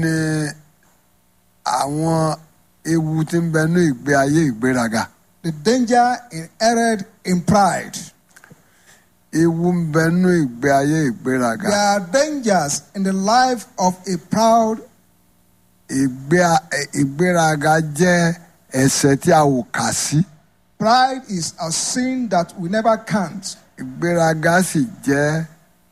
ní àwọn ewu tí ń bẹ ní ìgbé ayé ìgbéraga The danger inherent in pride. ewu ń bẹ ní ìgbé ayé ìgbéraga There are dangers in the life of a proud. ìgbé ìgbéraga jẹ́ ẹ̀ṣẹ̀ tí a ò kà sí Pride is a sin that we never count. ìgbéraga sì jẹ́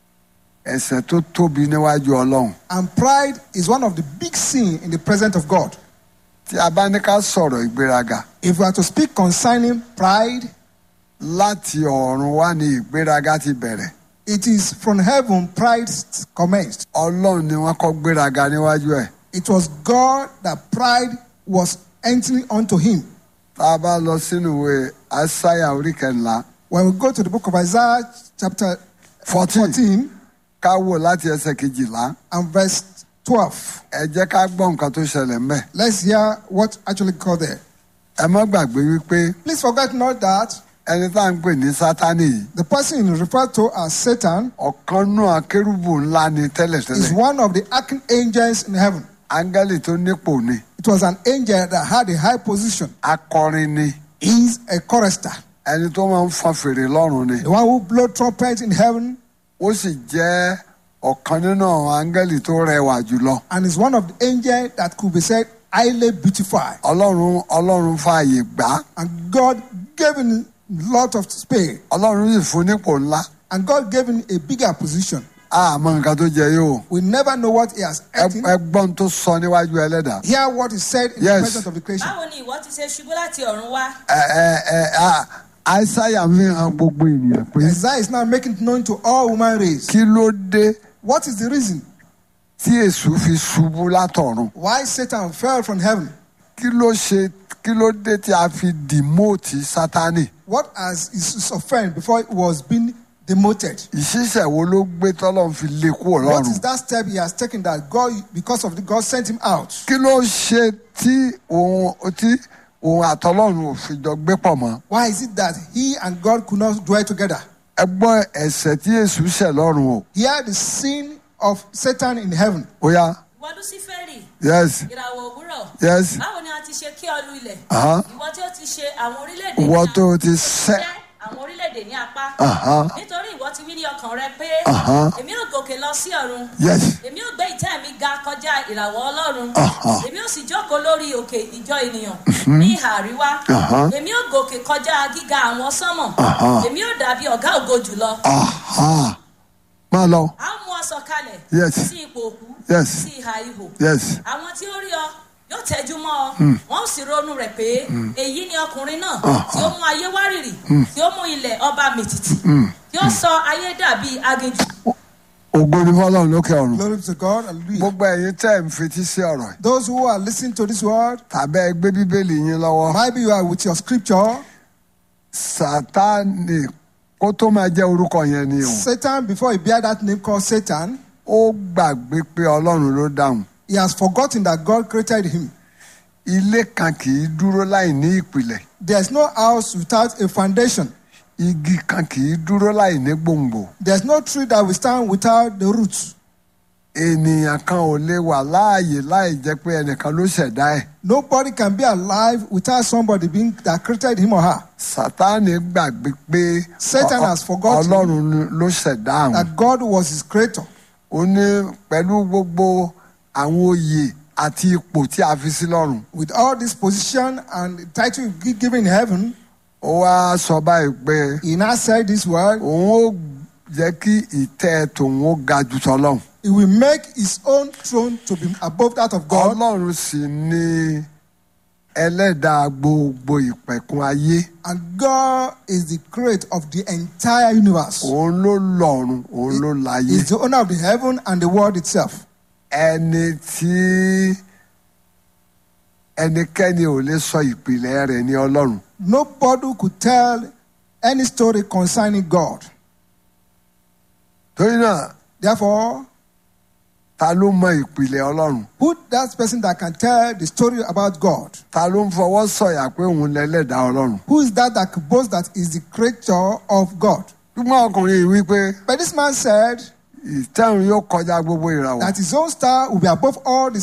ẹ̀ṣẹ̀ tó tóbi níwájú Ọlọ́run And pride is one of the big sin in the presence of God. tí a bá ní ká sọ̀rọ̀ ìgbéraga If we are to speak concerning pride, láti ọ̀run wá ní ìgbéraga ti bẹ̀rẹ̀ it is from heaven pride commenced. Ọlọ́run ni wọ́n kọ́ gbéraga níwájú ẹ̀ It was God that pride was entering onto him. tá a bá lọ sínú ìwé Aísáyà orí kẹńlá When we go to the book of Isaiah, chapter 14 14 ká wò láti ẹsẹ̀ kejìlá and verse 12, ẹ jẹ́ ká gbọ́ nǹkan tó ṣẹlẹ̀ ńbẹ̀ let's hear what actually called there. ẹ má gbàgbé wípé Please forget not that ẹni tá à ń pè ní Sátánì yìí the person referred to as Satan ọ̀kan náà kérúbù ńlá ni is tẹ́lẹ̀tẹ́lẹ̀ one of the archangels in heaven. áńgẹ́lì tó nípò ni It was an angel that had a high position. akọrin ni He is a chorister, ẹni tó máa ń fọn fèrè lọ́run ni the one who blow trumpet in heaven, ó sì jẹ́ ọ̀kan nínú àwọn áńgẹ́lì tó rẹwà jùlọ and is one of the angels that could be said highly beautified. ọlọ́run ọlọ́run fààyè gbà á And God gave him a lot of space, ọlọ́run sì fún nípò ńlá and God gave him a bigger position. àmọ́ nǹkan tó jẹ yóò We never know what he has eaten. ẹgbọ́n tó sọ níwájú ẹlẹ́dàá Hear what is said in Yes. the presence of the creation. báwo ni ìwọ ti ṣe ṣubú láti ọ̀run wá ẹ ẹ ẹ à- àìsáyà fi hàn gbogbo ènìyàn pé Isaiah is now making it known to all human race. kí ló dé What is the reason tí èṣù fi ṣubú látọ̀run why Satan fell from heaven? kí ló ṣe kí ló dé tí a fi dìmóòtì sátánì What has his offense before he was being demoted? ìṣiṣẹ́ wo ló gbé tọ́lọ́run fi lé kúrò What lọ́run is that step he has taken that God, because of the God, sent him out? kí ló ṣe tí òun tí òun àtọlọ́run ò fi jọ gbé pọ̀ mọ́ Why is it that he and God could not dwell together? ẹ gbọ́ ẹ̀ṣẹ̀ tí èṣù ṣẹ̀ lọ́run o Here, the sin of Satan in heaven. ó yá ìwọ lúsífẹ́rì yes ìràwọ̀ òwúrọ̀ yes báwo ni a ti ṣe kí ọ lu ilẹ̀ Aha. ìwọ tí ó ti ṣe àwọn orílẹ̀-èdè ìwọ ní tó apá- ti ṣẹ̀ ṣẹ́ àwọn orílẹ̀-èdè ní apá Aha. nítorí ìwọ ti wí ní ọkàn rẹ pé Aha. èmi ò gòkè lọ sí ọ̀run yes èmi ò gbé ìtẹ́ mi ga kọjá ìràwọ̀ ọlọ́run Aha. èmi ò sì jókòó lórí òkè ìjọ ènìyàn ní ìhà àríwá Aha. èmi ò gòkè kọjá gíga àwọn sánmọ̀ Aha. èmi ò dàbí ọ̀gá ògo jùlọ aha máa lọ a ó mú ọ sọ̀kalẹ̀ Yes. sí ipò òkú Yes. sí ìhà ihò yes àwọn tí ó rí ọ yóò tẹjú mọ́ ọ wọn ó sì ronú rẹ̀ pé èyí ni ọkùnrin náà tí ó mú ayé wárìrì tí ó mú ilẹ̀ ọba mìtìtì tí ó sọ ayé dàbí aginjù ògo ni fọ́lọ́run lókè ọ̀run Glory be to God. Hallelujah. gbogbo ẹ̀yin tẹ́ ẹ̀ ń fetí sí ọ̀rọ̀ yìí Those who are listening to this word, tàbí ẹ gbé bíbélì yín lọ́wọ́ maybe you are with your scripture. sátánì kó tó máa jẹ́ orúkọ yẹn ni o Satan, before he bear that name called Satan, ó gbàgbé pé ọlọ́run ló dáhùn he has forgotten that God created him. ilé kan kì í dúró láì ní ìpìlẹ̀ There's no house without a foundation. igi kan kì í dúró láì ní gbòǹgbò There's no tree that will stand without the roots. ènìyàn kan ò lè wà láàyè láì jẹ́ pé ẹnìkan ló ṣẹ̀dá ẹ̀ Nobody can be alive without somebody being that created him or her. sátánì gbàgbé pé Satan ọ- has forgotten ọlọ́run ló ṣẹ̀dá àwọn That God was his creator. ó ní pẹ̀lú gbogbo àwọn oyè àti ipò tí a fi sí lọ́run With all this position and title gi- given in heaven, ó wá sọ báyìí pé he now said this word, òun ó jẹ́ kí ìtẹ́ tòun ó ga jù tọ́lọ́run he will make his own throne to be above that of God. ọlọ́run sì ní ẹlẹ́dàá gbogbo ìpẹ̀kun ayé And God is the creator of the entire universe. òun ló lọ́run òun ló láyé He's the owner of the heaven and the world itself. ẹni tí ẹnikẹ́ni ò lè sọ ìpìlẹ̀ rẹ̀ ní ọlọ́run Nobody could tell any story concerning God. torí náà Therefore, ta ló mọ ìpìlẹ̀ ọlọ́run who that person that can tell the story about God? ta ló ń fọwọ́ sọ̀yà pé òun lẹ́lẹ́dàá ọlọ́run Who is that that could boast that is the creator of God? ṣùgbọ́n ọkùnrin yìí wí pé But this man said ìtẹ́rùn yóò kọjá gbogbo ìràwọ̀ that his own star will be above all the